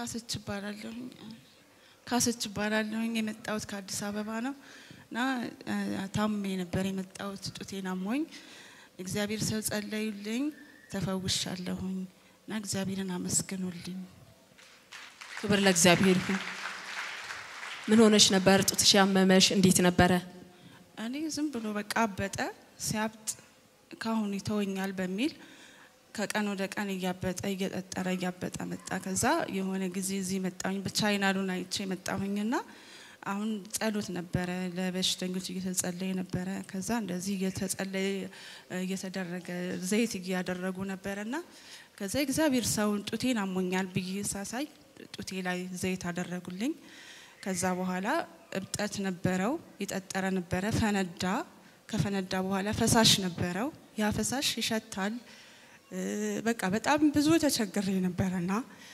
ካሰች እባላለሁኝ ካሰች እባላለሁኝ የመጣሁት ከአዲስ አበባ ነው እና እ፣ ታምሜ ነበር የመጣሁት ጡቴን አሞኝ እግዚአብሔር ሰው ጸለዩልኝ ተፈውሻለሁኝ እና እግዚአብሔርን አመስግኑልኝ ክብር ለእግዚአብሔር ይሁን። ምን ሆነሽ ነበር? ጡትሽ ያመመሽ እንዴት ነበረ? እኔ ዝም ብሎ በቃ አበጠ ሲያብጥ ካሁን ይተወኛል በሚል ከቀን ወደ ቀን እያበጠ እየጠጠረ እያበጠ መጣ። ከዛ የሆነ ጊዜ እዚህ መጣሁኝ በቻይናሉን አይቼ መጣሁኝና አሁን ጸሎት ነበረ ለበሽተኞች እየተጸለየ ነበረ። ከዛ እንደዚህ እየተጸለየ እየተደረገ ዘይት እያደረጉ ነበረና ከዛ እግዚአብሔር ሰውን ጡቴን አሞኛል ብዬ ሳሳይ ጡቴ ላይ ዘይት አደረጉልኝ። ከዛ በኋላ እብጠት ነበረው፣ የጠጠረ ነበረ፣ ፈነዳ። ከፈነዳ በኋላ ፈሳሽ ነበረው። ያ ፈሳሽ ይሸታል። እ፣ በቃ በጣም ብዙ ተቸግሬ ነበረና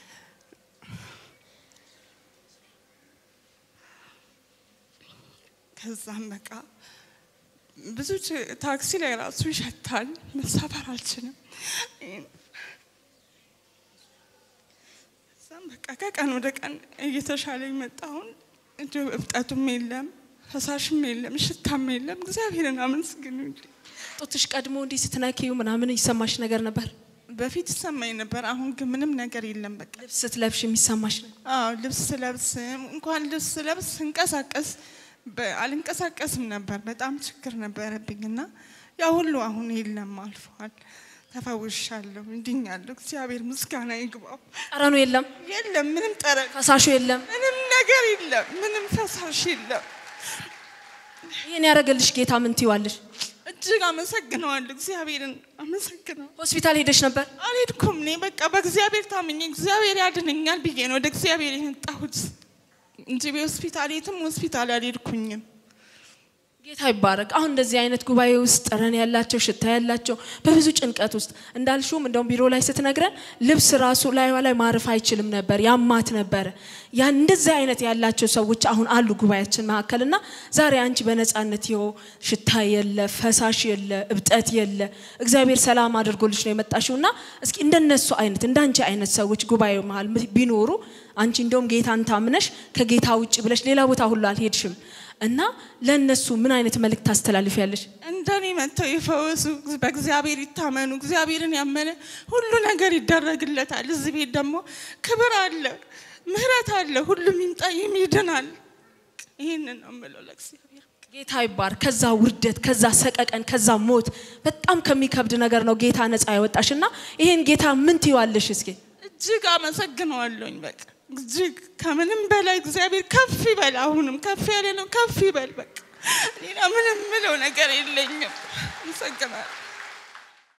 ከዛም በቃ ብዙ ች- ታክሲ ላይ ራሱ ይሸታል። መሳፈር አልችልም። ከዛም በቃ ከቀን ወደ ቀን እየተሻለኝ መጣ። አሁን እንዲሁ እብጠቱም የለም፣ ፈሳሽም የለም፣ ሽታም የለም። እግዚአብሔርን አመስግኑልኝ። ጡትሽ ቀድሞ እንዲህ ስትነኪው ምናምን ይሰማሽ ነገር ነበር? በፊት ይሰማኝ ነበር። አሁን ግን ምንም ነገር የለም። በቃ ልብስ ስትለብሽ የሚሰማሽ ነው? አዎ ልብስ ስለብስ እንኳን ልብስ ስለብስ ስንቀሳቀስ በ- አልንቀሳቀስም ነበር። በጣም ችግር ነበረብኝ እና ያ ሁሉ አሁን የለም፣ አልፏል። ተፈውሻለሁ፣ እንድኛለሁ። እግዚአብሔር ምስጋና ይግባው። ጠረኑ የለም፣ የለም ምንም ጠረን፣ ፈሳሹ የለም። ምንም ነገር የለም፣ ምንም ፈሳሽ የለም። ይህን ያደረገልሽ ጌታ ምን ትይዋለሽ? እጅግ አመሰግነዋለሁ። እግዚአብሔርን አመሰግነዋለሁ። ሆስፒታል ሄደሽ ነበር? አልሄድኩም። እኔ በቃ በእግዚአብሔር ታምኜ እግዚአብሔር ያድነኛል ብዬ ነው ወደ እግዚአብሔር የመጣሁት እንጂ በሆስፒታል የትም ሆስፒታል አልሄድኩኝም። ጌታ ይባረክ። አሁን እንደዚህ አይነት ጉባኤ ውስጥ ጠረን ያላቸው ሽታ ያላቸው በብዙ ጭንቀት ውስጥ እንዳልሽውም እንደውም ቢሮ ላይ ስትነግረን ልብስ ራሱ ላይዋ ላይ ማረፍ አይችልም ነበር፣ ያማት ነበረ። ያን እንደዚህ አይነት ያላቸው ሰዎች አሁን አሉ ጉባኤያችን መካከል እና ዛሬ አንቺ በነፃነት ይኸው ሽታ የለ፣ ፈሳሽ የለ፣ እብጠት የለ፣ እግዚአብሔር ሰላም አድርጎልሽ ነው የመጣሽው እና እስኪ እንደነሱ አይነት እንዳንቺ አይነት ሰዎች ጉባኤው መሀል ቢኖሩ አንቺ እንደውም ጌታን ታምነሽ ከጌታ ውጭ ብለሽ ሌላ ቦታ ሁሉ አልሄድሽም እና ለእነሱ ምን አይነት መልእክት ታስተላልፊያለሽ? እንደኔ መጥተው ይፈወሱ፣ በእግዚአብሔር ይታመኑ። እግዚአብሔርን ያመነ ሁሉ ነገር ይደረግለታል። እዚህ ቤት ደግሞ ክብር አለ፣ ምሕረት አለ። ሁሉም ይምጣ ይድናል። ይህንን ነው የምለው ለእግዚአብሔር። ጌታ ይባር። ከዛ ውርደት፣ ከዛ ሰቀቀን፣ ከዛ ሞት በጣም ከሚከብድ ነገር ነው ጌታ ነፃ ያወጣሽ እና ይሄን ጌታ ምን ትይዋለሽ? እስኪ እጅግ አመሰግነዋለሁኝ። በቃ እጅግ ከምንም በላይ እግዚአብሔር ከፍ ይበል። አሁንም ከፍ ያለ ነው፣ ከፍ ይበል። በቃ ሌላ ምንም ምለው ነገር የለኝም። አመሰግናለሁ።